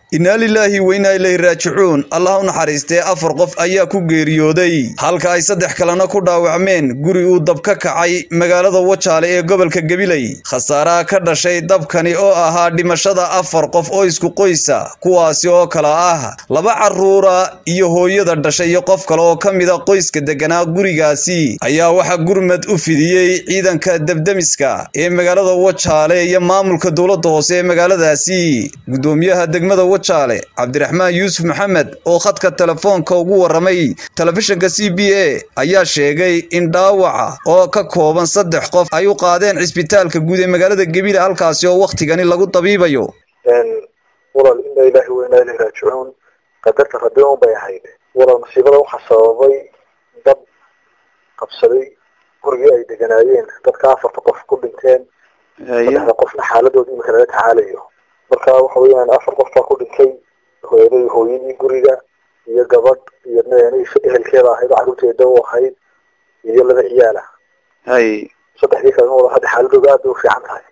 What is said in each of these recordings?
innaa lilaahi weynaa ilayhi raajicuun allah u naxariistee afar qof ayaa ku geeriyooday halka ay saddex kalena ku dhaawacmeen guri uu dab ka kacay magaalada wajaale ee gobolka gabiley khasaaraha ka dhashay dabkani oo ahaa dhimashada afar qof oo isku qoysa kuwaasi oo kala ah laba carruura iyo hooyada dhashay iyo qof kale oo ka mida qoyska degganaa gurigaasi ayaa waxaa gurmad u fidiyey ciidanka debdemiska ee magaalada wajaale iyo maamulka dowladda hoose ee magaaladaasi gudoomiyaha degmada wajaale cabdiraxmaan yuusuf maxamed oo khadka telefoonka ugu waramay telefishinka c b a ayaa sheegay in dhaawaca oo ka kooban saddex qof ay u qaadeen cisbitaalka guud ee magaalada gebile halkaasi oo wakhtigani lagu dabiibayo walaal inaa ilaahi weynaa ilahi raajicuun qadarta rabbi un bay ahayd walaal masiibada waxaa sababay dab qabsaday gurigii ay deganaayeen dadka afarta qof ku dhinteen saddexda qofna xaaladooda imika laga tacaalayo marka waxa weeyaan afar qof baa ku dhintay hooyadii hooyadii guriga iyo gabadh iyo ehelkeeda ahayd oo carruurteeda u ahayd iyo laba ciyaala hay saddexdii kalena wada hadda xaaladooda aad bay u fiican tahay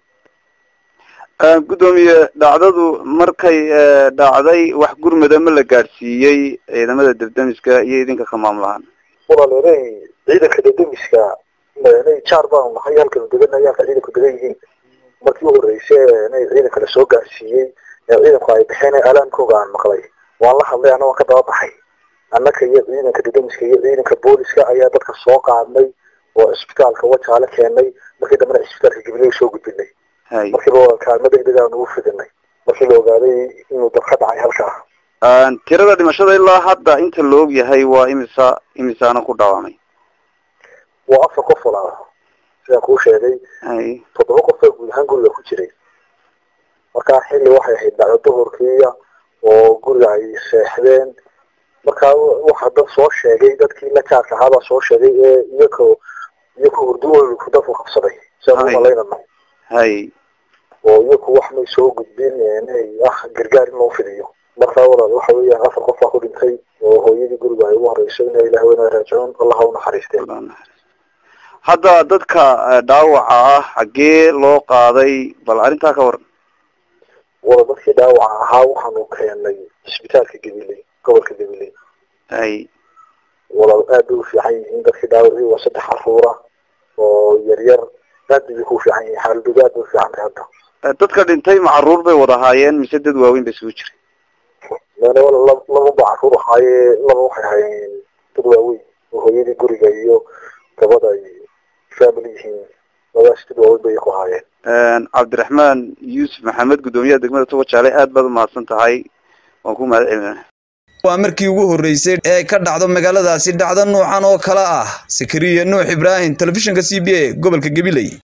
gudoomiye dhacdadu markay dhacday wax gurmada ma la gaadhsiiyey ciidamada debdemiska iyo idinka ka maamulahaan walaal inay ciidanka debdemiska inay jaar baanu nahay halkanu deganay halka ciidanku degan yihiin markii u horreysay inay ciidanka lasoo gaarsiiyey ee ciidanku ay baxeen alaamkooga aan maqlay waan la hadlay ana waan ka daba baxay annaka iyo ciidanka debdemiska iyo ciidanka booliska ayaa dadka soo qaadnay oo cisbitaalka wajaale keenay markii dambena cisbitaalka gabiley soo gudbinay hay markiiba kaalmo degdeg aan ugu fidinay markii la ogaaday inuu dab ka dhacay halkaa tirada dhimashada ilaa hadda inta la og yahay waa imisa imisaana ku dhaawamay waa afar qof walaa sidaan kuu sheegay hay toddoba qof baa guud ahaan guriga ku jiray markaa xilli waxay ahayd dhacdo duhurkiiya oo guriga ay seexdeen markaa waxaa dad soo sheegay dadkii la jaarka ahaabaa soo sheegay ee iyako iyako hurduwolku dadku qabsaday sidaan u malaynana hay oo iyaku wax may soo gudbin inay ah gargaar in loo fidiyo markaa walaal waxa weeyaan afar qof baa ku dhintay oo hooyadii guriga ay ugu horeyso inaa ilaah weynaa raajicuun allah ha u naxariistee hadda dadka dhaawaca ah xaggee loo qaaday bal arrintaa ka waran wala dadkii dhaawaca ahaa waxaanu keenay cisbitaalka gabiley gobolka gabiley hay walaal aad bay u fiican yihiin dadkii dhaawacii waa saddex caruura oo yaryar aad bay ku fiican yihiin xaaladooda aad bay u fiican tahay hadda dadka dhintay ma carruur bay wada ahaayeen mise dad waaweyn ba isugu jiray lana wala laba ba caruur ahaaye laba waxay ahaayeen dad waaweyn oo hooyadii guriga iyo gabadha ay family yihiin labadaas dad waaweyn bay ku ahaayeen cabdiraxmaan yuusuf maxamed guddoomiyaha degmada tuwajaale aad baad umahadsan tahay waan ku mahad celinaa waa markii ugu horreysay ee ka dhacdo magaaladaasi dhacdo nuucan oo kale ah sakariya nuux ibraahim telefishinka c b a gobolka gabiley